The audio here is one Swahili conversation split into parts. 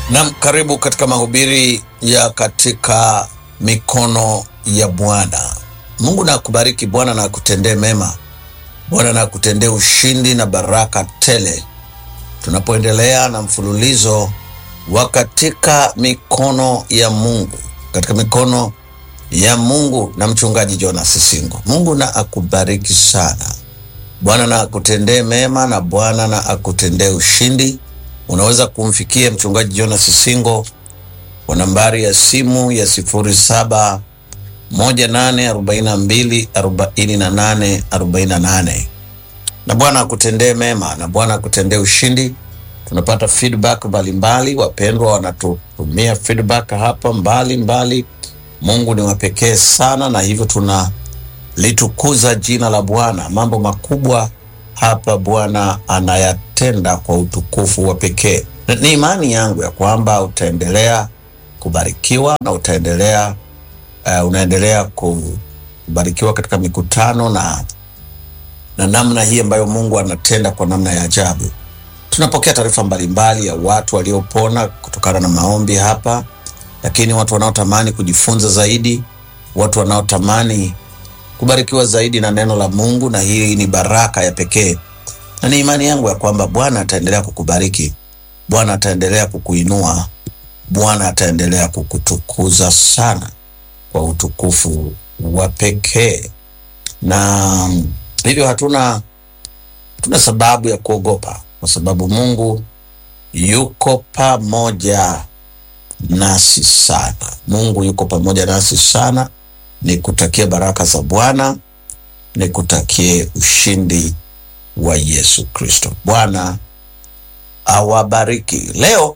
Nam, karibu katika mahubiri ya katika mikono ya Bwana. Mungu na akubariki. Bwana na akutendee mema. Bwana na akutendee ushindi na baraka tele, tunapoendelea na mfululizo wa katika mikono ya Mungu, katika mikono ya Mungu na mchungaji Jonas Singo. Mungu na akubariki sana. Bwana na akutendee mema na Bwana na akutendee ushindi. Unaweza kumfikia mchungaji Jonas Singo kwa nambari ya simu ya sifuri saba moja nane arobaini na mbili arobaini na nane arobaini na nane na Bwana akutendee mema na Bwana akutendee ushindi. Tunapata feedback mbalimbali, wapendwa wanatutumia feedback hapa mbalimbali mbali. Mungu ni wa pekee sana, na hivyo tunalitukuza jina la Bwana. Mambo makubwa hapa Bwana anayatenda kwa utukufu wa pekee. Ni imani yangu ya kwamba utaendelea kubarikiwa na utaendelea uh, unaendelea kubarikiwa katika mikutano na na namna hii ambayo Mungu anatenda kwa namna ya ajabu. Tunapokea taarifa mbalimbali ya watu waliopona kutokana na maombi hapa, lakini watu wanaotamani kujifunza zaidi, watu wanaotamani kubarikiwa zaidi na neno la Mungu, na hii ni baraka ya pekee, na ni imani yangu ya kwamba Bwana ataendelea kukubariki, Bwana ataendelea kukuinua, Bwana ataendelea kukutukuza sana kwa utukufu wa pekee, na hivyo hatuna hatuna sababu ya kuogopa, kwa sababu Mungu yuko pamoja nasi sana. Mungu yuko pamoja nasi sana. Nikutakie baraka za Bwana, nikutakie ushindi wa Yesu Kristo. Bwana awabariki. Leo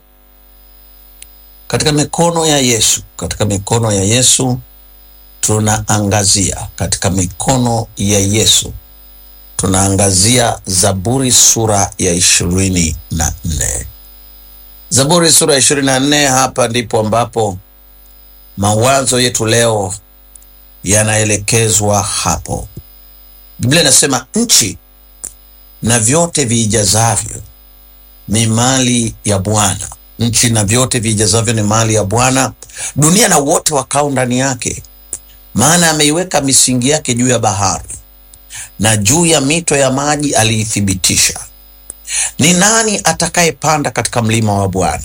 katika mikono ya Yesu, katika mikono ya Yesu tunaangazia, katika mikono ya Yesu tunaangazia Zaburi sura ya ishirini na nne. Zaburi sura ya ishirini na nne. Hapa ndipo ambapo mawazo yetu leo yanaelekezwa hapo. Biblia inasema nchi na vyote viijazavyo ni mali ya Bwana. Nchi na vyote viijazavyo ni mali ya Bwana, dunia na wote wakao ndani yake. Maana ameiweka misingi yake juu ya bahari, na juu ya mito ya maji aliithibitisha. Ni nani atakayepanda katika mlima wa Bwana?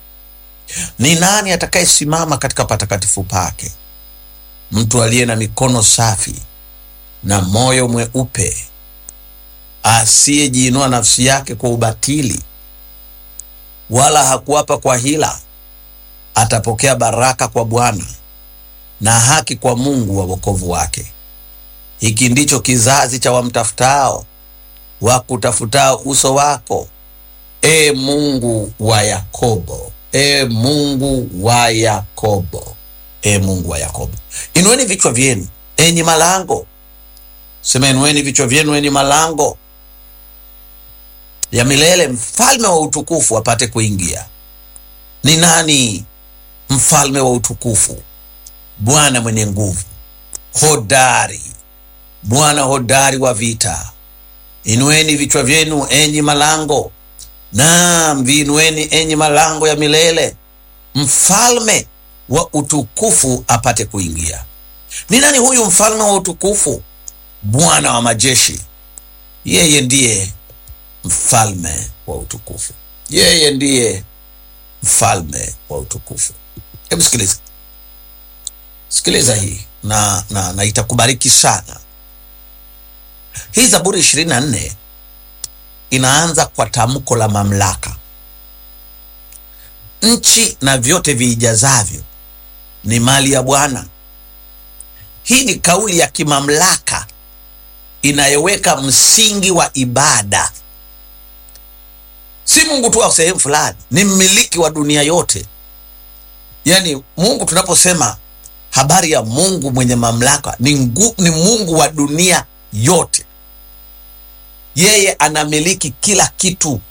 Ni nani atakayesimama katika patakatifu pake? Mtu aliye na mikono safi na moyo mweupe, asiyejiinua nafsi yake kwa ubatili, wala hakuapa kwa hila, atapokea baraka kwa Bwana na haki kwa Mungu wa wokovu wake. Hiki ndicho kizazi cha wamtafutao, wakutafutao uso wako, e Mungu wa Yakobo, e Mungu wa Yakobo, e Mungu wa Yakobo. Inueni vichwa vyenu enyi malango, sema inueni vichwa vyenu enyi malango ya milele, mfalme wa utukufu apate kuingia. Ni nani mfalme wa utukufu? Bwana mwenye nguvu, hodari, Bwana hodari wa vita. Inueni vichwa vyenu enyi malango, naam, viinueni enyi malango ya milele, mfalme wa utukufu apate kuingia. Ni nani huyu mfalme wa utukufu? Bwana wa majeshi, yeye ndiye mfalme wa utukufu, yeye ndiye mfalme wa utukufu. Hebu sikiliza, sikiliza hii na, na, na itakubariki sana. Hii Zaburi ishirini na nne inaanza kwa tamko la mamlaka. Nchi na vyote viijazavyo ni mali ya Bwana. Hii ni kauli ya kimamlaka inayoweka msingi wa ibada. Si Mungu tu wa sehemu fulani, ni mmiliki wa dunia yote. Yaani Mungu, tunaposema habari ya Mungu mwenye mamlaka, ni, ngu, ni Mungu wa dunia yote. Yeye anamiliki kila kitu,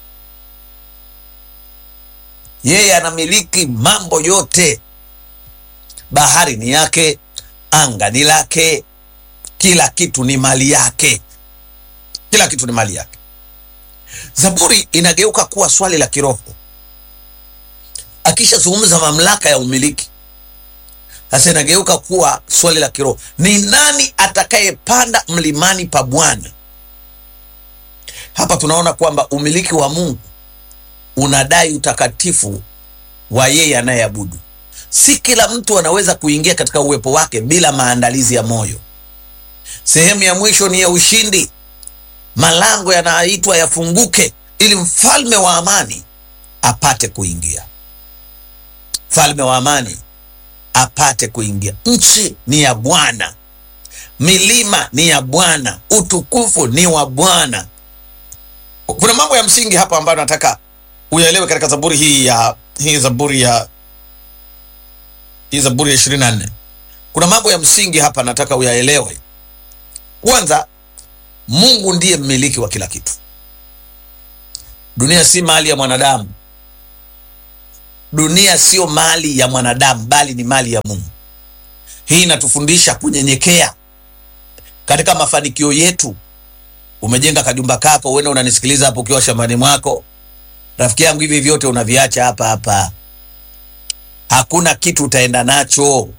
yeye anamiliki mambo yote. Bahari ni yake, anga ni lake, kila kitu ni mali yake, kila kitu ni mali yake. Zaburi inageuka kuwa swali la kiroho. akishazungumza mamlaka ya umiliki, sasa inageuka kuwa swali la kiroho: ni nani atakayepanda mlimani pa Bwana? Hapa tunaona kwamba umiliki wa Mungu unadai utakatifu wa yeye anayeabudu. Si kila mtu anaweza kuingia katika uwepo wake bila maandalizi ya moyo. Sehemu ya mwisho ni ya ushindi. Malango yanaitwa yafunguke ili mfalme wa amani apate kuingia. Mfalme wa amani apate kuingia. Nchi ni ya Bwana, milima ni ya Bwana, utukufu ni wa Bwana. Kuna mambo ya msingi hapa ambayo nataka uyaelewe katika zaburi hii ya hii zaburi ya hii zaburi ya ishirini na nne. Kuna mambo ya msingi hapa nataka uyaelewe. Kwanza, Mungu ndiye mmiliki wa kila kitu. Dunia si mali ya mwanadamu. Dunia sio mali ya mwanadamu, bali ni mali ya Mungu. Hii inatufundisha kunyenyekea katika mafanikio yetu. Umejenga kajumba kako, uende unanisikiliza hapo ukiwa shambani mwako, rafiki yangu, hivi vyote unaviacha hapa hapa, hakuna kitu utaenda nacho.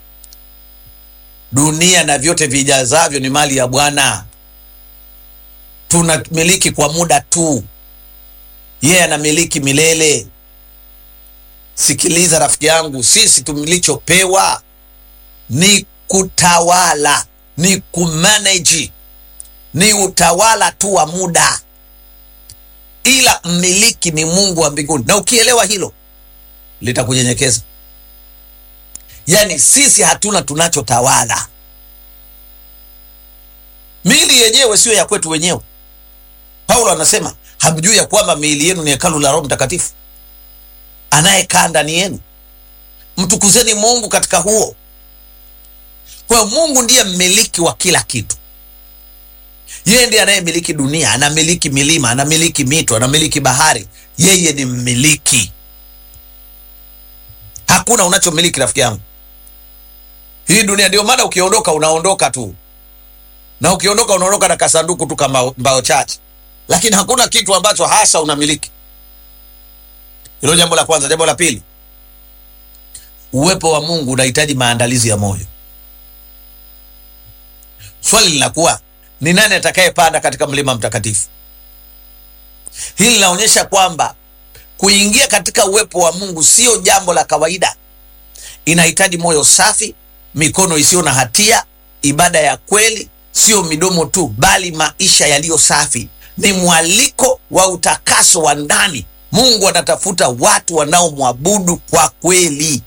Dunia na vyote vijazavyo ni mali ya Bwana. Tunamiliki kwa muda tu, yeye anamiliki milele. Sikiliza rafiki yangu, sisi tumilichopewa ni kutawala, ni kumanage, ni utawala tu wa muda, ila mmiliki ni Mungu wa mbinguni. Na ukielewa hilo litakunyenyekeza. Yaani sisi hatuna tunachotawala. Miili yenyewe siyo ya kwetu wenyewe. Paulo anasema hamjui ya kwamba miili yenu ni hekalu la Roho Mtakatifu anayekaa ndani yenu. Mtukuzeni Mungu katika huo. Kwa hiyo Mungu ndiye mmiliki wa kila kitu. Yeye ndiye anayemiliki dunia, anamiliki milima, anamiliki mito, anamiliki bahari. Yeye ni mmiliki. Hakuna unachomiliki rafiki yangu, hii dunia. Ndio maana ukiondoka unaondoka tu, na ukiondoka unaondoka na kasanduku tu kama mbao chache, lakini hakuna kitu ambacho hasa unamiliki. Hilo jambo la kwanza. Jambo la pili, uwepo wa Mungu unahitaji maandalizi ya moyo. Swali linakuwa ni nani atakayepanda katika mlima mtakatifu? Hili linaonyesha kwamba kuingia katika uwepo wa Mungu sio jambo la kawaida. Inahitaji moyo safi, mikono isiyo na hatia, ibada ya kweli, sio midomo tu, bali maisha yaliyo safi. Ni mwaliko wa utakaso wa ndani. Mungu anatafuta watu wanaomwabudu kwa kweli.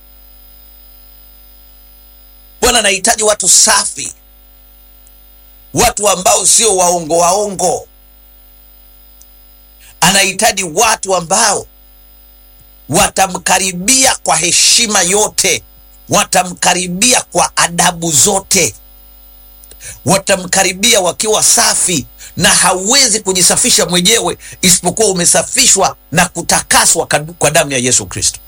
Bwana anahitaji watu safi, watu ambao sio waongo waongo. Anahitaji watu ambao watamkaribia kwa heshima yote, watamkaribia kwa adabu zote, watamkaribia wakiwa safi, na hauwezi kujisafisha mwenyewe isipokuwa umesafishwa na kutakaswa kwa damu ya Yesu Kristo.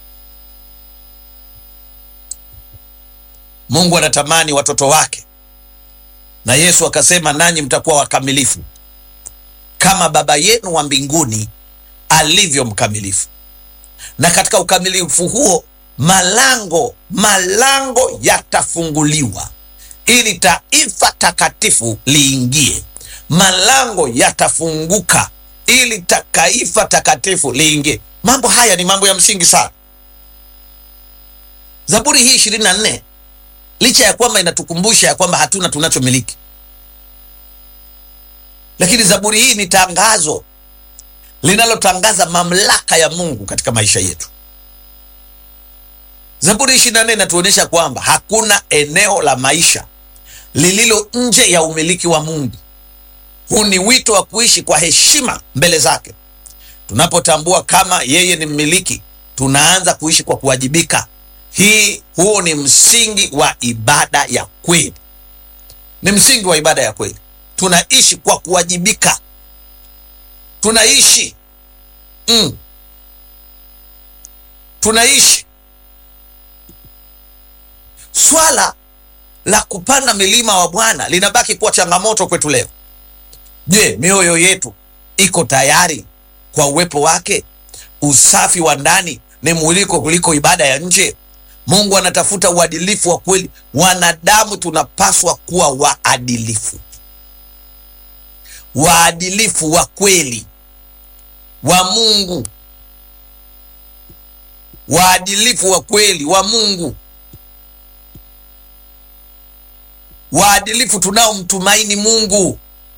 Mungu anatamani watoto wake, na Yesu akasema, nanyi mtakuwa wakamilifu kama Baba yenu wa mbinguni alivyo mkamilifu. Na katika ukamilifu huo malango malango yatafunguliwa ili taifa takatifu liingie. Malango yatafunguka ili taifa takatifu liingie. Mambo haya ni mambo ya msingi sana. Zaburi hii ishirini na nne licha ya kwamba inatukumbusha ya kwamba hatuna tunachomiliki, lakini zaburi hii ni tangazo linalotangaza mamlaka ya Mungu katika maisha yetu. Zaburi ishirini na nne inatuonyesha kwamba hakuna eneo la maisha lililo nje ya umiliki wa Mungu. Huu ni wito wa kuishi kwa heshima mbele zake. Tunapotambua kama yeye ni mmiliki, tunaanza kuishi kwa kuwajibika. Hii huo ni msingi wa ibada ya kweli, ni msingi wa ibada ya kweli. Tunaishi kwa kuwajibika, tunaishi mm, tunaishi. Swala la kupanda milima wa Bwana linabaki kuwa changamoto kwetu leo. Je, mioyo yetu iko tayari kwa uwepo wake? Usafi wa ndani ni mwiliko kuliko ibada ya nje. Mungu anatafuta uadilifu wa kweli. Wanadamu tunapaswa kuwa waadilifu, waadilifu wa kweli wa Mungu, waadilifu wa kweli wa Mungu, waadilifu tunaomtumaini Mungu,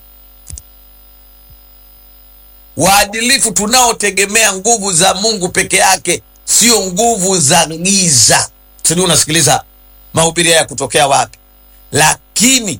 waadilifu tunaotegemea nguvu za Mungu peke yake, sio nguvu za giza. Sijui unasikiliza mahubiri haya kutokea wapi, lakini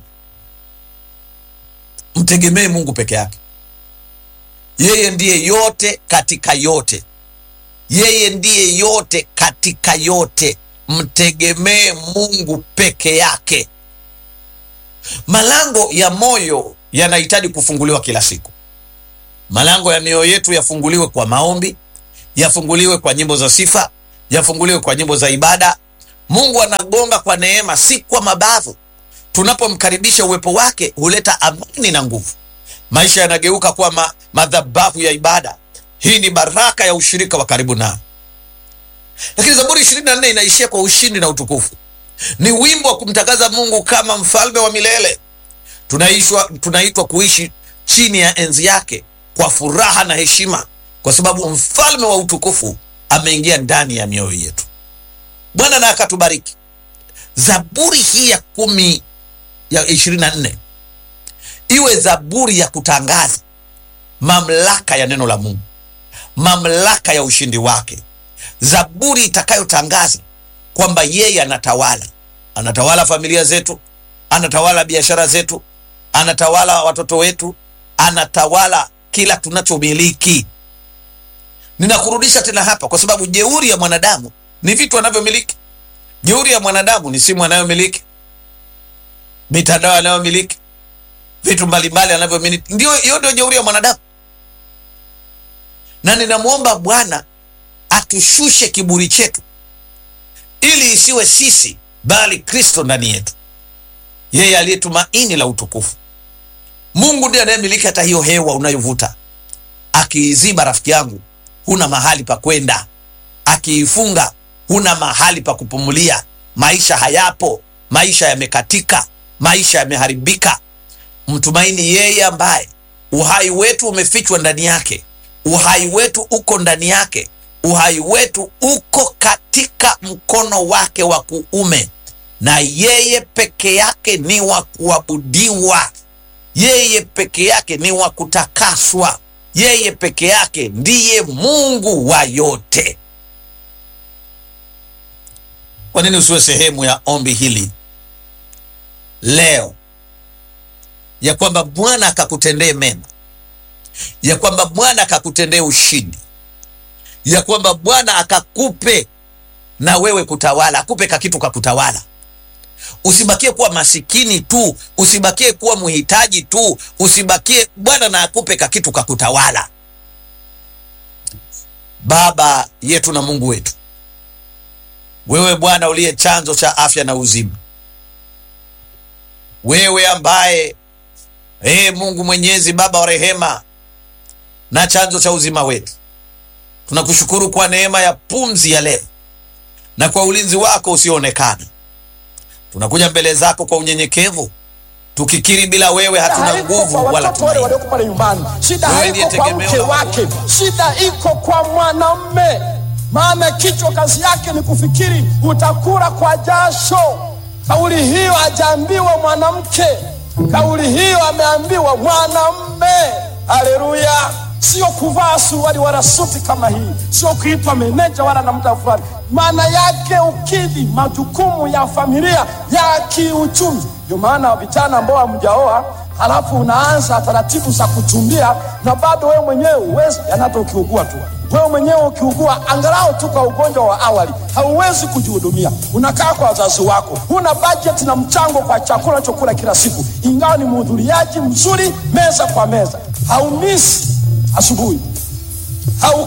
mtegemee Mungu peke yake. Yeye ndiye yote katika yote, yeye ndiye yote katika yote. Mtegemee Mungu peke yake. Malango ya moyo yanahitaji kufunguliwa kila siku. Malango ya mioyo yetu yafunguliwe kwa maombi, yafunguliwe kwa nyimbo za sifa, yafunguliwe kwa nyimbo za ibada. Mungu anagonga kwa neema, si kwa mabavu. Tunapomkaribisha uwepo wake huleta amani na nguvu. Maisha yanageuka kuwa ma, madhabahu ya ibada. Hii ni baraka ya ushirika wa karibu nao. Lakini Zaburi ishirini na nne inaishia kwa ushindi na utukufu. Ni wimbo wa kumtangaza Mungu kama mfalme wa milele. Tunaishwa, tunaitwa kuishi chini ya enzi yake kwa furaha na heshima, kwa sababu mfalme wa utukufu ameingia ndani ya mioyo yetu. Bwana na akatubariki. Zaburi hii ya kumi ya ishirini na nne iwe zaburi ya kutangaza mamlaka ya neno la Mungu, mamlaka ya ushindi wake, zaburi itakayotangaza kwamba yeye anatawala, anatawala familia zetu, anatawala biashara zetu, anatawala watoto wetu, anatawala kila tunachomiliki. Ninakurudisha tena hapa, kwa sababu jeuri ya mwanadamu ni vitu anavyomiliki. Jeuri ya mwanadamu ni simu anayomiliki, mitandao anayomiliki, vitu mbalimbali anavyomiliki. Ndio, hiyo ndio jeuri ya mwanadamu, na ninamwomba Bwana atushushe kiburi chetu ili isiwe sisi bali Kristo ndani yetu, yeye aliye tumaini la utukufu. Mungu ndiye anayemiliki hata hiyo hewa unayovuta. Akiiziba, rafiki yangu, huna mahali pa kwenda. Akiifunga, huna mahali pa kupumulia. Maisha hayapo, maisha yamekatika, maisha yameharibika. Mtumaini yeye ambaye uhai wetu umefichwa ndani yake, uhai wetu uko ndani yake uhai wetu uko katika mkono wake wa kuume, na yeye peke yake ni wa kuabudiwa. Yeye peke yake ni wa kutakaswa. Yeye peke yake ndiye Mungu wa yote. Kwa nini usiwe sehemu ya ombi hili leo, ya kwamba Bwana akakutendee mema, ya kwamba Bwana akakutendee ushindi ya kwamba Bwana akakupe na wewe kutawala, akupe kakitu kakutawala. Usibakie kuwa masikini tu, usibakie kuwa mhitaji tu, usibakie Bwana na akupe kakitu kakutawala. Baba yetu na Mungu wetu, wewe Bwana uliye chanzo cha afya na uzima, wewe ambaye ee Mungu Mwenyezi, Baba wa rehema na chanzo cha uzima wetu tunakushukuru kwa neema ya pumzi ya leo na kwa ulinzi wako usioonekana. Tunakuja mbele zako kwa unyenyekevu, tukikiri bila wewe hatuna nguvu wala watoto wale tumaini. walioko pale nyumbani, shida Wewe haiko ndiye kwa tegemeo mke la wake, shida iko kwa mwanamme. Maana kichwa kazi yake ni kufikiri, utakula kwa jasho. Kauli hiyo hajaambiwa mwanamke, kauli hiyo ameambiwa mwanamme. Haleluya! Sio kuvaa suruali wala suti kama hii, sio kuitwa meneja wala na muda fulani. Maana yake ukidhi majukumu ya familia ya kiuchumi. Ndio maana vijana ambao hamjaoa halafu unaanza taratibu za kuchumbia na bado wewe mwenyewe uwezi, yanata ukiugua tu wewe mwenyewe ukiugua angalau tu kwa ugonjwa wa awali, hauwezi kujihudumia. Unakaa kwa wazazi wako, huna bajeti na mchango kwa chakula chokula kila siku, ingawa ni mhudhuriaji mzuri meza kwa meza, haumisi asubuhi hau